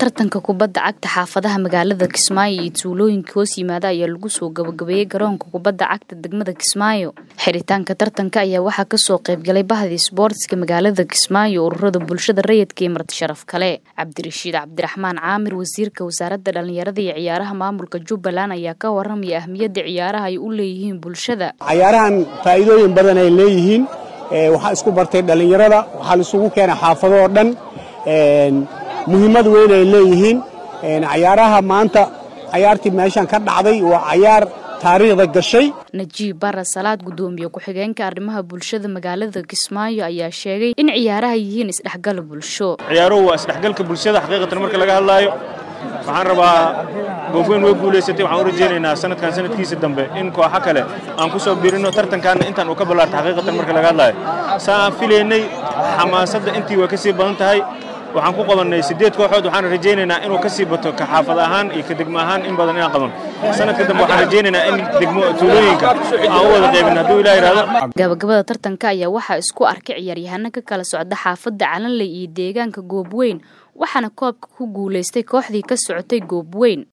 tartanka kubadda cagta xaafadaha magaalada kismaayo iyo tuulooyinka hoos yimaada ayaa lagu soo gabagabeeyey garoonka kubadda cagta degmada kismaayo xiritaanka tartanka ayaa waxaa kasoo qaybgalay bahda isboortiska magaalada kismaayo ururada bulshada rayidka iyo marti sharaf kale cabdirashiid cabdiraxmaan caamir wasiirka wasaaradda dhalinyarada iyo ciyaaraha maamulka jubbaland ayaa ka waramaya ahmiyadda ciyaaraha ay u leeyihiin bulshada cayaarahan faa'iidooyin badan ay leeyihiin waxaa isku bartay dhallinyarada waxaa laisugu keenay xaafadoo dhan muhiimad weyn ay leeyihiin cayaaraha maanta cayaartii meeshan ka dhacday waa cayaar taariikhda gashay najiib bara salaad guddoomiye ku-xigeenka arrimaha bulshada magaalada kismaayo ayaa sheegay in ciyaaraha yihiin isdhexgal bulsho ciyaaruhu waa isdhexgalka bulshada xaqiiqatan marka laga hadlaayo waxaan rabaa goofweyn way guulaysatay waxaan u rajaynaynaa sanadkan sanadkiisa dambe in kooxo kale aan ku soo biirino tartankaana intaan uu ka ballaarta xaqiiqatan marka laga hadlaayo saa aan filaynay xamaasadda intii way ka sii badan tahay waxaan ku qabannay siddeed kooxood waxaan rajaynaynaa inuu ka sii bato ka xaafad ahaan iyo ka degmo ahaan in badan inaan qaban sanadka dambe waxaan rajaynaynaa in degmo tuulooyinka aan u wada qaybin hadduu ilaa yidhahdo gabagabada tartanka ayaa waxaa isku arkay ciyaaryahano ka kala socda xaafadda calanley iyo deegaanka goobweyn waxaana koobka ku guulaystay kooxdii ka socotay goobweyn